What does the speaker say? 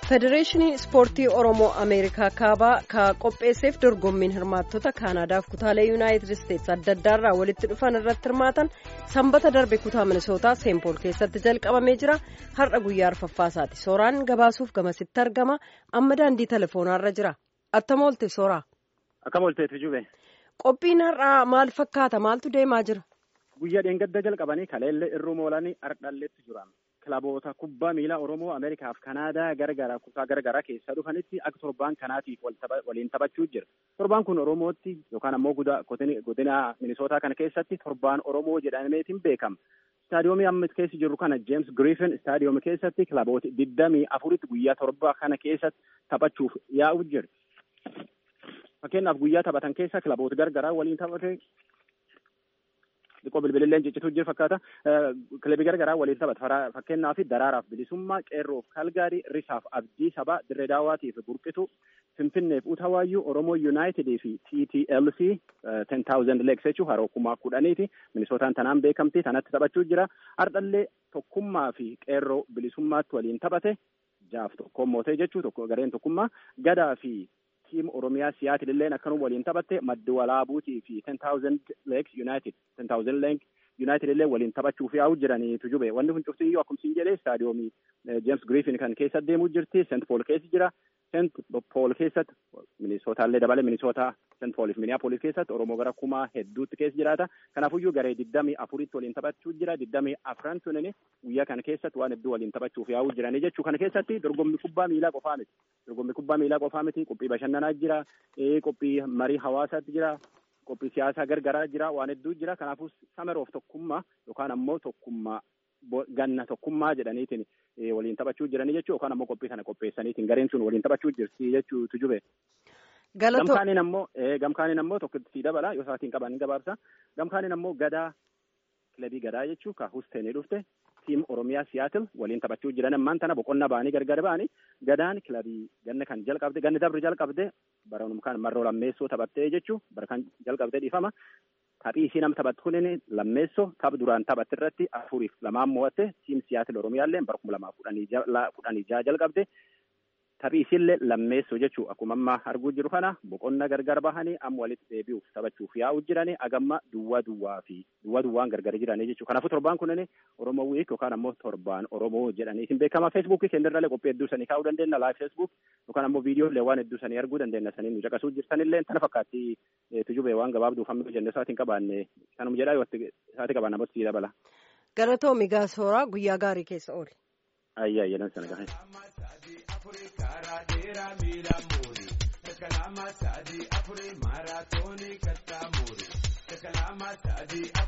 federeeshiniin ispoortii oromoo ameerikaa kaabaa ka qopheesseef dorgommiin hirmaattota kaanaadaaf kutaalee yuunaayitid isteetsi adda addaarraa walitti dhufan irratti hirmaatan sanbata darbe kutaa minisootaa seenpool keessatti jalqabamee jira har'a guyyaa arfaffaasaati sooraan gabaasuuf gamasitti argama amma daandii teleefoonaarra jira attam oolte sooraa. akkam oolteetu jube. qophiin har'aa maal fakkaata maaltu deemaa jira. guyyaa dheengadda jalqabanii kaleellee irruu moolanii ardhalleetti jiran. kilaboota kubbaa miilaa oromoo ameerikaaf kanaadaa garagaraa kutaa garagaraa keessa dhufanitti akka torbaan kanaatiif waliin taphachuu jira torbaan kun oromootti yookaan ammoo godina minisootaa kana keessatti torbaan oromoo jedhameetiin beekama istaadiyoomii amma keessa jirru kana jeems giriifin istaadiyoomii keessatti kilaboota digdamii afuritti guyyaa torba kana keessatti taphachuuf yaa'u jira fakkeenyaaf guyyaa taphatan keessa kilaboota garagaraa waliin taphate Xiqqoo bilbililleen ciccituu jiru fakkaata. Kilabii garagaraa waliin taphata. Fakkeenyaaf daraaraaf bilisummaa, qeerroof kalgaarii, risaaf abdii sabaa, dirree daawwaatiif burqitu, finfinneef utawaayyuu, oromoo yuunaayitidii fi TTLC ten thousand legs jechuun haroo kumaa kudhaniiti. Minisootaan tanaan beekamti. Tanatti taphachuu jira. Hardhallee tokkummaa fi qeerroo bilisummaatti waliin taphate. Jaaf tokkoon mootee jechuu tokko gareen tokkummaa gadaa fi tiim oromiyaa siyaatil illeen akkanuma waliin taphatte maddi walaabuutii fi ten thousand legs united ten thousand legs united illee waliin taphachuuf yaa'u jiraniitu jube wanni kun cufti iyyuu akkumsiin jedhee istaadiyoomii jeems giriifin kan keessa deemuu jirti sent pool keessa jira sent pool keessatti minisootallee dabale minisootaa sent pooliif miniyaapolis keessatti oromoo gara kumaa hedduutti keessa jiraata kanaafuyyuu garee digdamii afuritti waliin taphachuu jira digdamii afran sunini guyyaa kana keessatti waan hedduu waliin taphachuuf yaa'u jiranii jechuu kana keessatti dorgommii kubbaa miilaa qofaa miti dorgommii kubbaa miilaa qofaa miti qophii bashannanaa jira qophii marii hawaasaatti jira qophii siyaasaa gargaraa jira waan hedduu jira kanaafuu sameroof tokkummaa yookaan ammoo tokkummaa ganna tokkummaa jedhaniitiin waliin taphachuu jiranii jechuu yookaan ammoo qophii kana qopheessaniitiin gareen sun waliin taphachuu jirti jechuutu jube. Gamkaaniin ammoo gamkaaniin ammoo tokkotti dabala yoo isaatiin qaban gabaabsa gamkaaniin ammoo gadaa kilabii gadaa jechuu ka husteenii dhufte tiim oromiyaa siyaatil waliin taphachuu jiran ammaan tana boqonnaa ba'anii gargar ba'anii gadaan kilabii ganna kan jalqabde ganni dabri jalqabde baranum kan marroo lammeessoo taphattee jechuu bara kan jalqabde dhiifama taphii isii nam taphattu kunin lammeessoo taph duraan taphatte irratti afuriif lamaan mo'atte tiim siyaatil oromiyaallee bara kuma lamaa kudhanii jaha jalqabde taphii isiillee lammeessoo jechuu akkuma amma arguu jiru kana boqonna gargar bahanii amma walitti deebi'uuf taphachuuf yaa'u jiranii agamma duwwaa duwwaa fi duwwaa duwwaan gargar jiranii jechuu kanaafuu torbaan kunin oromoo wiik yookaan ammoo torbaan oromoo jedhanii isin beekama feesbuukii keenyarralee qophii hedduu sanii kaa'uu dandeenya laayif feesbuuk yookaan ammoo viidiyoolee waan hedduu sanii arguu dandeenya sanii nu caqasuu jirtanillee tana fakkaatti tujubee waan gabaabduuf hamma jenne isaatiin qabaanne kanuma jedhaa yoo isaati qabaanne ammoo sii dabala. Galatoomi gaasooraa guyyaa gaarii keessa oole. Ayyaa jedhan sana gahe. karaa dheeraa miila muuri takalaama sadii afurii maaraatoonii kattaa muuri takalaama sadii